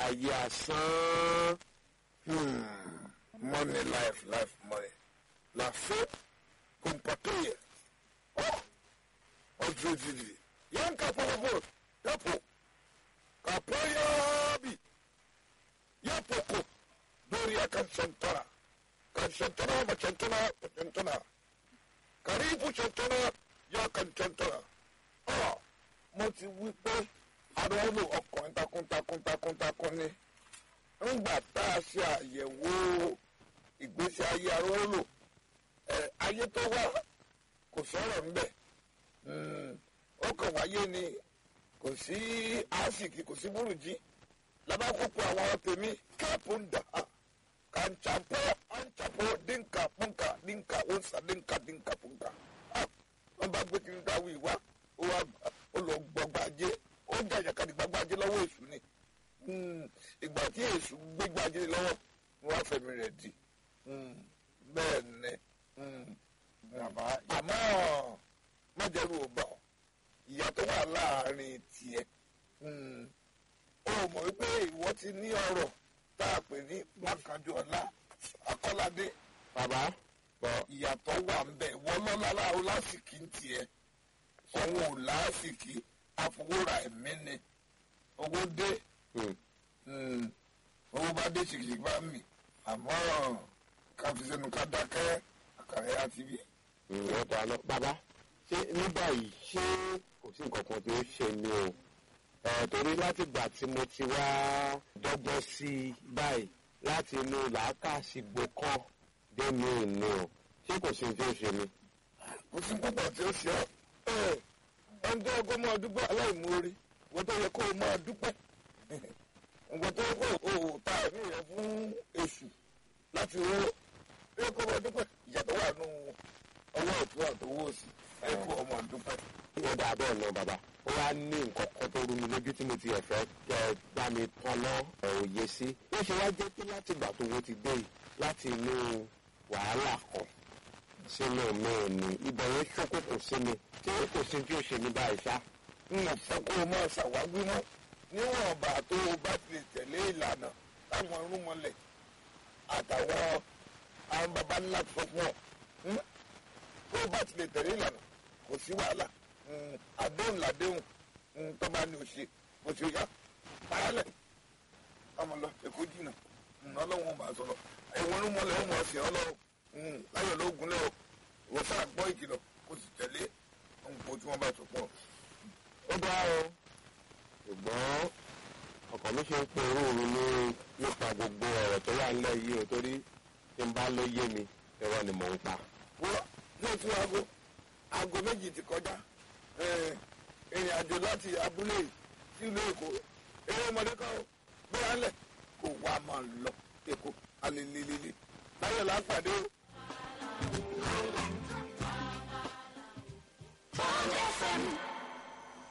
ayé asán. Hmm. Money, life, life, money. La fe, compatoye. Oh, ọjọ́ ìdílé. Yẹn ká pọ̀pọ̀ yàpọ̀. Kàpọ̀ yábì. Yàpọ̀ kò. Lórí ẹ̀ka ṣẹ̀ntọ́ra. Ka ṣẹ̀ntọ́ra ma ṣẹ̀ntọ́ra ma ṣẹ̀ntọ́ra. Kàrífù ṣẹ̀ntọ́ra yà kà ṣẹ̀ntọ́ra. Ọ̀ mo ti wí pé arọ́lù ọkùnrin takuntakun takuntakun ni ńgbà tá a ṣe àyẹ̀wò ìgbésí ayé arọ́lù ẹ̀ ayé tó wá kò sọ̀rọ̀ ńbẹ̀ ó kàn wáyé ni kò sí àásìkì kò sí burújí labakoko àwọn tèmi káàpù ń dà kàńtàpọ̀ àńtàpọ̀ dínkà pọ́nkà dínkà òǹsà dínkà dínkà pọ́nkà wọ́n bá gbé kiri dáwọ́ ìwá ó wá ó lọ gbọgbàjé ó jàjàkadì gbàgbàjé lọ́wọ́ èṣù ni ìgbà tí èṣù gbégbàjé lọ́wọ́ ni wọ́n á fẹ̀mí rẹ̀ di bẹ́ẹ̀ ni bàbá àmọ́ májẹ̀rú ò bá ọ ìyá tó wà láàrin tiẹ̀ ó mọ̀ wípé ìwọ ti ní ọ̀rọ̀ tá a pè ní mákànjú ọ̀la akọ́ládé bàbá bọ̀ ìyàtọ̀ wà ń bẹ̀ wọ́n lọ́la láàrú lásìkí ń tiẹ̀ òun ò lásìkí àfọwọ́ra ẹ̀mí ni owó dé hmm, owó bá dé ṣìkìṣìkì bá mì àmọ́ ká fi sẹ́nu ká dákẹ́ àkàrẹ́ àti bí. hmm, wọ́n dáná. bàbá ṣé ní báyìí ṣé kò sí nǹkan kan tí ó ṣe mí o ẹ̀ torí láti gbà tí mo ti wá dọ́gbọ́n sí i báyìí láti inú làákàsí gbòkan dé mi ò ní o ṣé kò sí ní tí ó ṣe mí. kò sí púpọ̀ tí ó ṣe ọ́ ẹ̀ ẹni tó yẹ kó máa dúpẹ́ aláìmoore wọ́n tó yẹ kó máa dúpẹ́ nǹkan tó yẹ kó o ta ẹ̀mí rẹ fún èṣù láti ro ó yẹ kó máa dúpẹ́ ìyàtọ̀ wà nù ọwọ́ ọ̀tún àtọwọ́ òsì ẹ kó ọmọ dúpẹ́. ó dáa bẹ́ẹ̀ lọ bàbá ó wá ní nǹkan kan tó rú mi lójú tí mo ti ẹ̀fẹ́ kẹ bá mi tán lọ òye sí. ó ṣe wá jẹ́ pé láti ìgbà tó wo ti dé yìí láti inú wàhálà kan sínú mi ni ibẹ̀ yẹn ṣókòkò sí mi tí kò sí tí ó ṣe ní báyìí ṣá. n ò fẹ́ kó o máa ṣàwágbé mọ́ níwọ̀n bá tó o bá ti lè tẹ̀lé ìlànà táwọn irúnmọlẹ̀ àtàwọn àwọn baba ńlá sọ fún ọ hmm? tó o bá ti lè tẹ̀lé ìlànà kò sí wàhálà Hmm, àdéhùn làdéhùn Hmm, tó bá ní o ṣe o ṣe yá parálẹ̀ ọmọ lọ èkó jìnnà Hmm, ọlọ́run máa sọ̀rọ̀ ẹ̀wọ̀n irúnmọlẹ̀ ó mọ̀ ọ̀sẹ̀ ọlọ́run Hmm, láyọ̀ lóògùn lẹ́wọ̀ wọ́n sáà gbọ́ ìkìlọ̀ kó sì tẹ̀lé ohun tí wọ́n bá sọ pọ̀ ó dá o ṣùgbọ́n ọkàn mi ṣe ń pe irú mi ní nípa gbogbo ọ̀rọ̀ tó wà nílẹ̀ yìí o torí tí n bá ló yé mi irọ́ ni mò ń pa. wọ́n yóò tún aago aago méjì ti kọjá Eh, ìrìn àjò láti abúlé yìí sí ìlú èkó eré ọmọdé kan ó gbéra ńlẹ̀ kó wá máa lọ èkó alelelele láyọ̀ lápàdé o. Bond FM